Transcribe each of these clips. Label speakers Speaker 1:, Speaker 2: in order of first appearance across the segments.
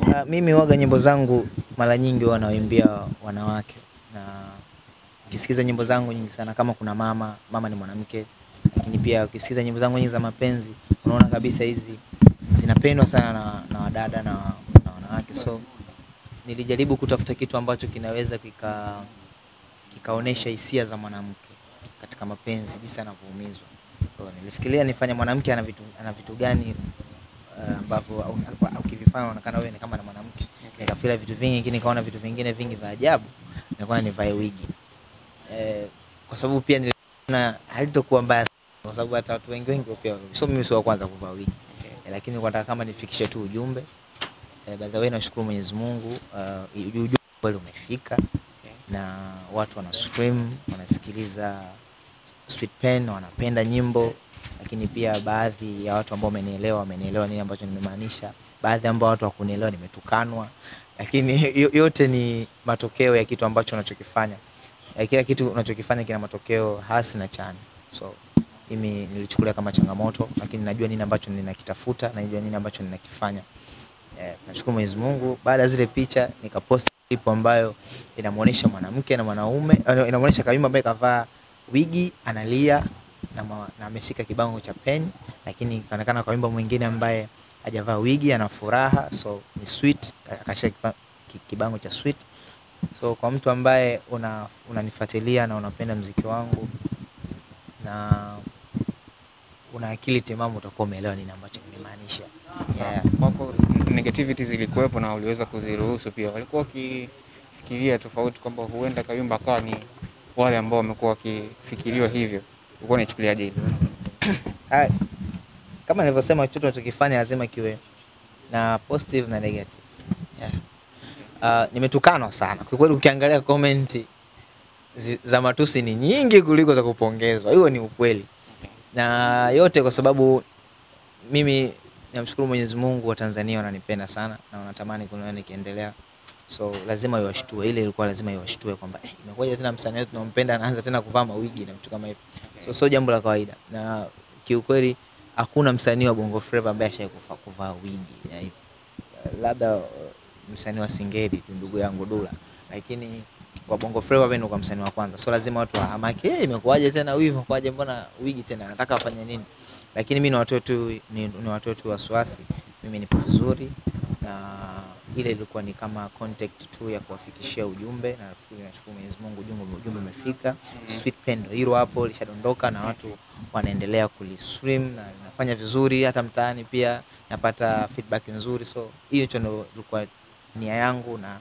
Speaker 1: Uh, mimi waga nyimbo zangu mara nyingi huwa nawaimbia wanawake na ukisikiza nyimbo zangu nyingi sana kama kuna mama mama ni mwanamke lakini pia ukisikiza nyimbo zangu nyingi za mapenzi unaona kabisa hizi zinapendwa sana na, na wadada na, na wanawake so nilijaribu kutafuta kitu ambacho kinaweza kika kikaonesha hisia za mwanamke katika mapenzi jinsi anavyoumizwa so, nilifikiria nifanye mwanamke ana vitu, ana vitu gani uh, ambavyo au- au- ukivifanya unaonekana wewe ni kama na mwanamke nikafila vitu vingi lakini nikaona vitu vingine vingi vya ajabu nikaona nivae wigi eh, kwa sababu pia niliona halitokuwa mbaya sana, kwa sababu hata watu wengi wengi pia so mimi sio wa kwanza kuvaa wigi eh, lakini kwa nataka kama nifikishe tu ujumbe eh, by the way nashukuru Mwenyezi Mungu uh, ujumbe kweli umefika na watu wana stream wanasikiliza Sweet Pen wanapenda nyimbo lakini pia baadhi ya watu ambao wamenielewa wamenielewa nini ambacho nimemaanisha baadhi ambao watu wakunielewa nimetukanwa lakini yo- yote ni matokeo ya kitu ambacho unachokifanya Eh, kila kitu unachokifanya kina matokeo hasi na chanya so mimi nilichukulia kama changamoto lakini najua nini ambacho ninakitafuta najua nini ambacho ninakifanya eh, nashukuru Mwenyezi Mungu baada ya zile picha nikapost clip ambayo inamuonesha mwanamke na mwanaume eh, inamuonesha Kayumba ambaye kavaa wigi analia na, ma, na ameshika kibango cha pen lakini kaonekana Kayumba mwingine ambaye hajavaa wigi ana furaha so ni sweet akashika kiba- ki- kibango cha sweet so kwa mtu ambaye una unanifuatilia na unapenda mziki wangu na una akili timamu utakuwa umeelewa nini ambacho nimemaanisha yeah.
Speaker 2: Kwako negativity zilikuwepo na uliweza kuziruhusu pia, walikuwa wakifikiria tofauti kwamba huenda Kayumba akawa ni wale ambao wamekuwa wakifikiriwa hivyo, ulikuwa unaichukuliaje hilo?
Speaker 1: Ah, kama nilivyosema chochote unachokifanya lazima kiwe na positive na negative yeah. Uh, nimetukanwa sana kwa kweli ukiangalia comment zi- za matusi ni nyingi kuliko za kupongezwa hiyo ni ukweli na yote kwa sababu mimi namshukuru Mwenyezi Mungu wa Tanzania wananipenda sana na wanatamani kuniona nikiendelea so lazima iwashtue ile ilikuwa lazima iwashtue kwamba eh, imekuwaje tena msanii wetu tunampenda anaanza tena kuvaa mawigi na vitu kama hivyo so sio jambo la kawaida na kiukweli hakuna msanii wa Bongo Flava ambaye ashai kuvaa wigi ya hivyo labda uh, msanii wa Singeli tu ndugu yangu Dula, lakini kwa Bongo Flava mimi ndo kwa msanii wa kwanza, so lazima watu wahamake, hey, imekuwaje tena wivu, imekuwaje, mbona wigi tena, nataka afanye nini? Lakini mimi ni watoe tu ni, ni watoe tu wasiwasi, mimi nipo vizuri na ile ilikuwa ni kama contact tu ya kuwafikishia ujumbe, na nafikiri nashukuru Mwenyezi Mungu ujumbe ujumbe umefika. Sweet Pen ndo hilo hapo lishadondoka na watu wanaendelea kulistream na nafanya vizuri, hata mtaani pia napata feedback nzuri, so hiyo hicho ndo ilikuwa nia yangu na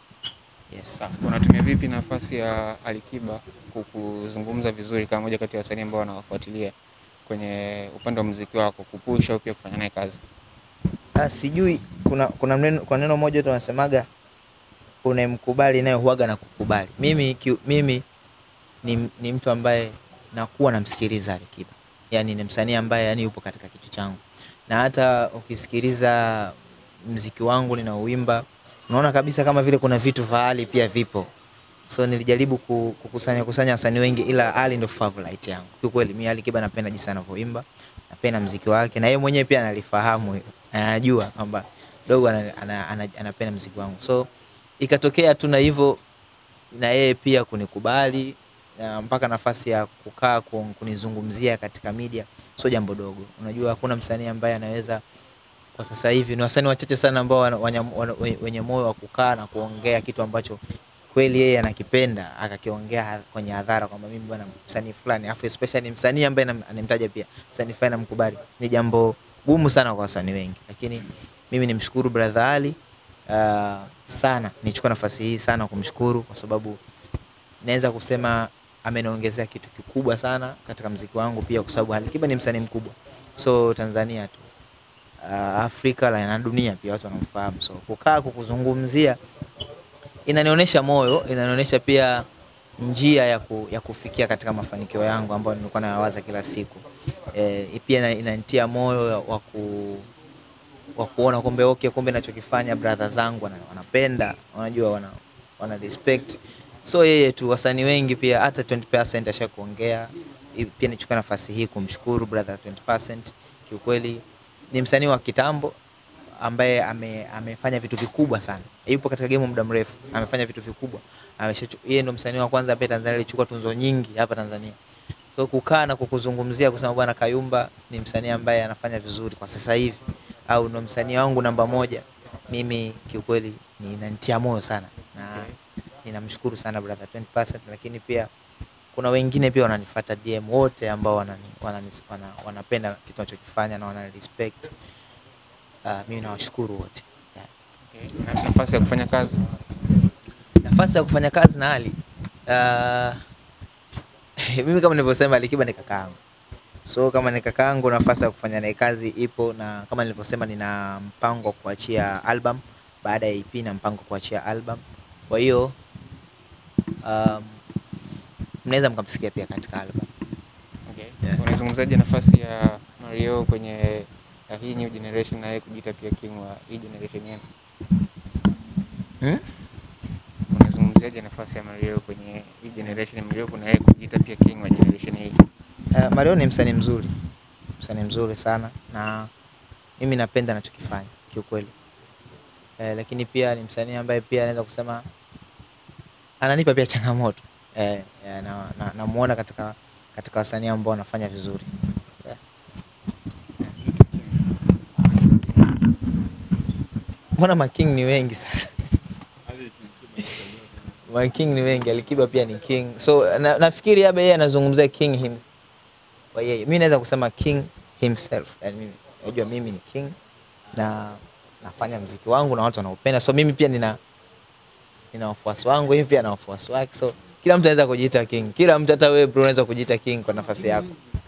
Speaker 1: yes.
Speaker 2: Sawa. Unatumia vipi nafasi ya Alikiba ku- kuzungumza vizuri kama moja kati ya wasanii ambao wanawafuatilia kwenye upande wa muziki wako, kupush au pia kufanya naye kazi?
Speaker 1: Ah, sijui kuna kuna neno, kuna neno moja tu wanasemaga unayemkubali naye huaga na kukubali. Mimi ki, mimi ni, ni mtu ambaye nakuwa namsikiliza Alikiba, yaani ni msanii ambaye yani yupo katika kichwa changu, na hata ukisikiliza mziki wangu ninaoimba unaona kabisa kama vile kuna vitu vya Ali pia vipo so nilijaribu ku- kukusanya kusanya wasanii wengi ila Ali ndo favorite yangu kiukweli. Mimi Ali Kiba napenda jinsi anavyoimba, napenda mziki wake, na yeye mwenyewe pia analifahamu hilo, anajua kwamba dogo ana, ana, ana, anapenda mziki wangu, so ikatokea tu na hivyo na yeye pia kunikubali na mpaka nafasi ya kukaa ku- kunizungumzia katika media sio jambo dogo. Unajua hakuna msanii ambaye anaweza kwa sasa hivi, ni wasanii wachache sana ambao wana- wanya- wana- wenye moyo wa kukaa na kuongea kitu ambacho kweli yeye anakipenda akakiongea ha- kwenye hadhara kwamba mimi bwana msanii fulani, afu especially msanii ambaye nam- anamtaja pia msanii fulani namkubali, ni jambo gumu sana kwa wasanii wengi, lakini mimi nimshukuru brother Ali uh, sana, nichukua nafasi hii sana kumshukuru kwa sababu naweza kusema ameniongezea kitu kikubwa sana katika mziki wangu pia, kwa sababu Alikiba ni msanii mkubwa, so Tanzania tu uh, Afrika la na dunia pia watu wanamfahamu, so kukaa kukuzungumzia inanionyesha moyo, inanionyesha pia njia ya, ku, ya kufikia katika mafanikio yangu ambayo nilikuwa nayawaza kila siku. E, pia ina- inanitia moyo wa ku wa kuona kumbe okay, kumbe nachokifanya brother zangu wana- wanapenda, wanajua wana, wana respect. So yeye tu, wasanii wengi pia hata 20% asha kuongea. I- Pia nichukua nafasi hii kumshukuru brother 20%. Kiukweli ni msanii wa kitambo ambaye ame, amefanya vitu vikubwa sana. Yupo katika game muda mrefu, amefanya vitu vikubwa. Ameshachu- Yeye ndo msanii wa kwanza ambaye Tanzania alichukua tunzo nyingi hapa Tanzania. So kukaa na kukuzungumzia kusema bwana Kayumba ni msanii ambaye anafanya vizuri kwa sasa hivi au ndo msanii wangu namba moja, mimi kiukweli ninanitia moyo sana na ninamshukuru sana brother 20%, lakini pia kuna wengine pia wananifuata DM wote ambao wanani, wanani, wana, wanapenda kitu nachokifanya na wanani respect. Uh, mimi nawashukuru wote yeah.
Speaker 2: Okay. Na nafasi ya kufanya kazi
Speaker 1: Nafasi ya kufanya kazi na Ali uh, mimi kama nilivyosema Alikiba ni kakaangu, so kama ni kakaangu, nafasi ya kufanya naye kazi ipo, na kama nilivyosema, nina mpango wa kuachia album baada ya EP na mpango wa kuachia album. Kwa hiyo um, mnaweza mkamsikia pia katika album.
Speaker 2: okay.
Speaker 1: Yeah.
Speaker 2: Unazungumzaje nafasi ya Mario kwenye ya hii new generation na yeye kujiita pia king wa hii generation yenu?
Speaker 1: Hmm?
Speaker 2: Unazungumziaje nafasi ya Mario kwenye hii generation mliopo na yeye kujiita pia king wa generation hii?
Speaker 1: Uh, Mario ni msanii mzuri, msanii mzuri sana, na mimi napenda anachokifanya kiukweli. Eh, lakini pia ni msanii ambaye pia anaweza kusema ananipa pia changamoto eh, eh, na, na, namuona katika katika wasanii ambao wanafanya vizuri yeah. Mbona making ni wengi sasa? making ni wengi, Alikiba pia ni king, so na, nafikiri labda yeye anazungumzia king him kwa yeye. Mimi naweza kusema king himself, yani mimi najua mimi ni king na nafanya mziki wangu na watu wanaupenda, so mimi pia nina nina wafuasi wangu, yeye pia ana wafuasi wake, so kila mtu anaweza kujiita king. Kila mtu, hata wewe bro, unaweza kujiita king kwa nafasi yako.